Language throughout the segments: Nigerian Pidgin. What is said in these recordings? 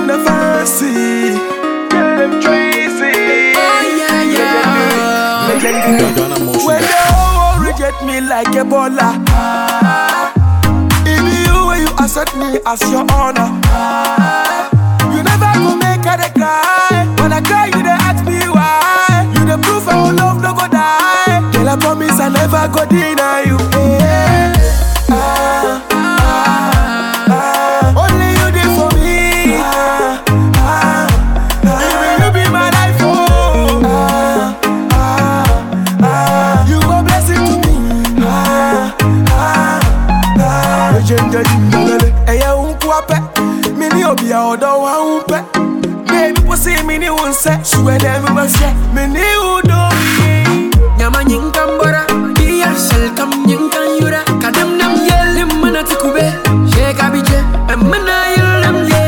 the fancy. Them Tracy. Oh yeah, yeah. Legendary. Ghana motion. When the whole world reject me like Ebola. It be you when you accept me as your honor. You never go make her dey cry. When I cry, you dey ask me why. You the proof our love no go die. Girl, I promise I never go deny you. Eh, ah, ah, ah. Only you did for me. Ah, ah, ah. Even you be my life, oh. Ah, ah, ah. You a blessing to me. Ah, ah, ah. Legendary, lele. Ẹyẹ ń kú apẹ́, mi ní òbí ọ̀dọ́ wa ń pẹ́. Baby, kò sí mi ní wọn sẹ́, ṣùgbọ́n ẹ̀dẹ̀ mi máa ṣẹ́, mi ní ìwúdó mi. Nyama nyinkan bora, biya shalkam nyinkan yura. Kadam nam yelim mana tikube, sheka bije, emana yelim ye.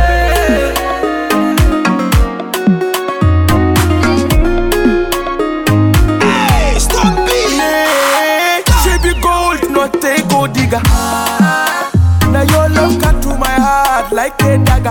Yeah, she be gold, not a gold digger. Now your love cut to my heart like a dagger.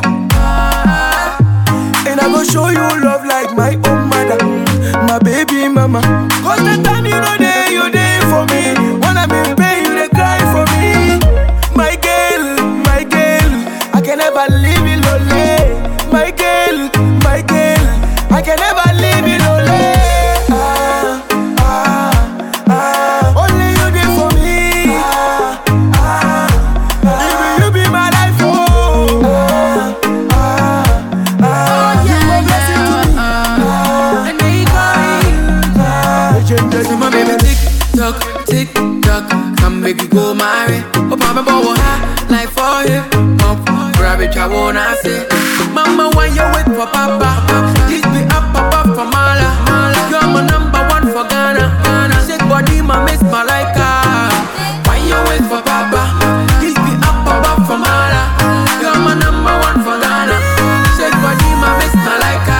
And I go show you love like my own mother, my baby mama. Cause the time you know there, you there for me. When I'm in pain, you they cry for me. My girl, my girl, I can never leave you lonely. My girl, my girl, I can never leave you lonely. Ah, ah, ah, only you there for me. Ah, ah, ah, even you be my life, oh. Ah, ah, ah, you a blessing to me. Ah, And they call ah, legendary. So my baby tick tock, tick tock, come make you go my way. Oh, mama, boy, high like for hip hop. Grab it, I wanna say. Mama, why you wait for papa? This be up, up, up for Mala. You're my number one for Ghana. Ghana. Shake body, my miss Malika. Why you wait for papa? This be up, up, up for Mala. You're my number one for Ghana. Shake body, my miss Malika.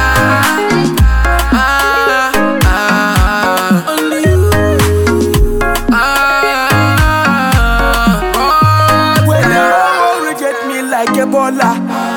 Ah, ah, ah. Only you. Ah, When the oh, whole world reject me like Ebola.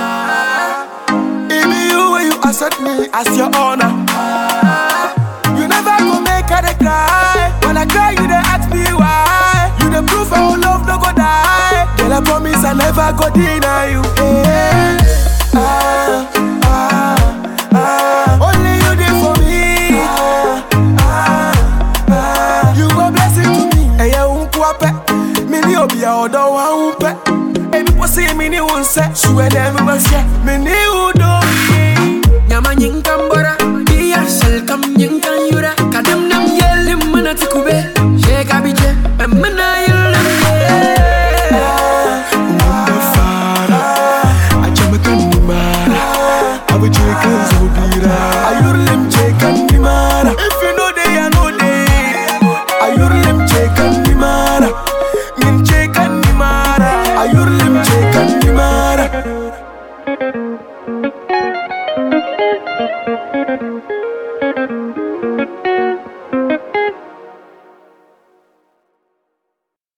It be you when you accept me as your honor. You never go make her dey cry. When I cry, you dey ask me why. You the proof our love no go die. Girl, I promise I never go deny you. Eh, ah, ah, ah. Only you dey for me. Ah, ah, ah. You a blessing to me. Ẹyẹ ń kú apẹ́, mi ní òbí ọ̀dọ́ wa ń pẹ́. Èmi kò sí mi ní wọn sẹ́, ṣùgbọ́n ẹ̀dẹ̀ mi máa ṣẹ́, mi ní ìwúdó mi. Nyama nyinkan bora, biya shalkam nyinkan yura. Kadam nam yelim mana tikube, sheka bije.